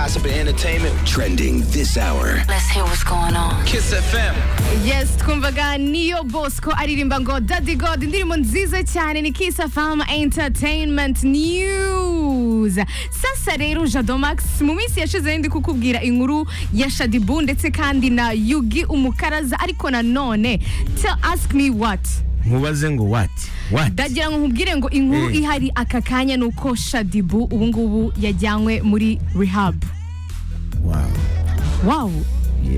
gossip, and entertainment. Trending this hour. Let's hear what's going on. Kiss FM. yes twumvaga niyo bosco aririmba ngo daddy god indirimbo nziza cyane ni kiss fam entertainment news sasa rero jado max mu minsi yashize ndi kukubwira inkuru ya shadibu ndetse kandi na yugi umukaraza ariko nanone tell ask me what nkubaze ngo wati wati ndagira ngo nkubwire ngo inkuru Eh. ihari aka kanya ni uko shadibu ubu ngubu yajyanywe muri rehab wawu wow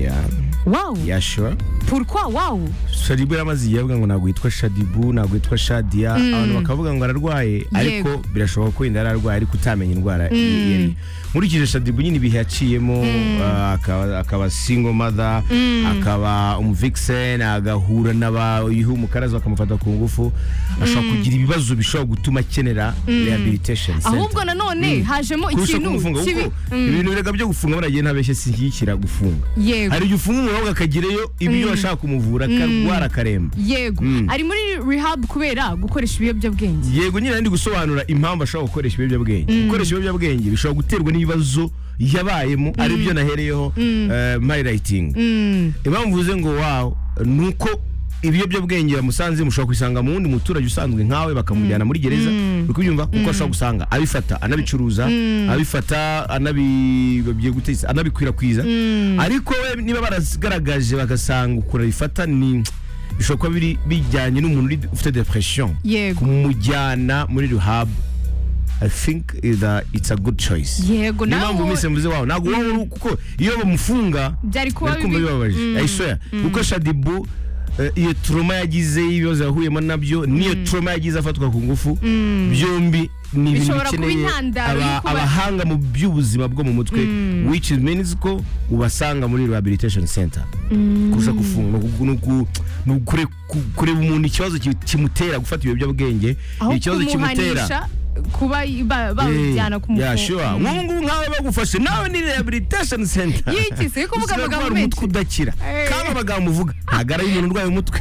ya wow ya shuwa pourquoi wow shadibu yaramaze igihe avuga ngo ntabwo yitwa shadibu ntabwo yitwa shadiya abantu bakavuga ngo ararwaye ariko birashoboka ko wenda yari ararwaye ariko utamenya indwara yari nkurikije shadibu nyine ibihe yaciyemo ah, akaba- akaba single mother akaba umuvixen agahura n'abayuha umukaraza bakamufata ku ngufu ashobora kugira ibibazo bishobora gutuma akenera rehabilitation center ahubwo nanone hajemo kurusha ikintu kumufunga kibi kuko Mm. ibintu birega byo gufunga baragiye ntabeshye sishyikira gufunga yego hari igihe ufunga umurwayi akagerayo ibyo bashaka kumuvura akarwara akaremba yego Mm. ari muri rehab kubera gukoresha ibiyobyabwenge yego nyine ndi gusobanura impamvu ashobora gukoresha ibiyobyabwenge gukoresha ibiyobyabwenge bishobora guterwa n'ibibazo yabayemo aribyo nahereyeho eh, marilayitingi impamvu mvuze ngo wawo ni uko ibiyobyabwenge bamusanze mushobora kubisanga mu wundi muturage usanzwe nkawe bakamujyana muri gereza uri kubyumva kuko ashobora gusanga abifata anabicuruza abifata anabi- bagiye guteza- anabikwirakwiza ariko we niba baragaragaje bagasanga ukuntu abifata ni bishobora kuba biri bijyanye n'umuntu uri- ufite depression yego kumujyana muri rehab I think that it's a good choice Yego, niyo nawe mpamvu ubu- mwese mvuze wawe ntabwo waba uri kuko iyo bamufunga Byari kuba nari kumva bibi. bibabaje I swear kuko Shadibu eh, iyo trauma yagize y'ibibazo yahuyemo nabyo n'iyo trauma yagize afatwa ku ngufu byombi ni ibintu Bishobora kuba bikeneye intandaro aba- y'uko ba- abahanga mu by'ubuzima bwo mu mutwe which means ko ubasanga muri rehabilitation center kurusha gufunga ni uku- ni uku- ni ukure- ku- kureba umuntu ikibazo ki- kimutera gufata ibiyobyabwenge aho ikibazo kumuhanisha kuba ba- bamujyana ku Yeah, sure. mufungo nk'ubu ngubu nkawe bagufashe nawe ni rehabilitation center Yiki, si ko uvuga Ushobora amagambo kurwara umutwe menshi. udakira Eh. kandi amagambo uvuga ntago ari umuntu urwaye umutwe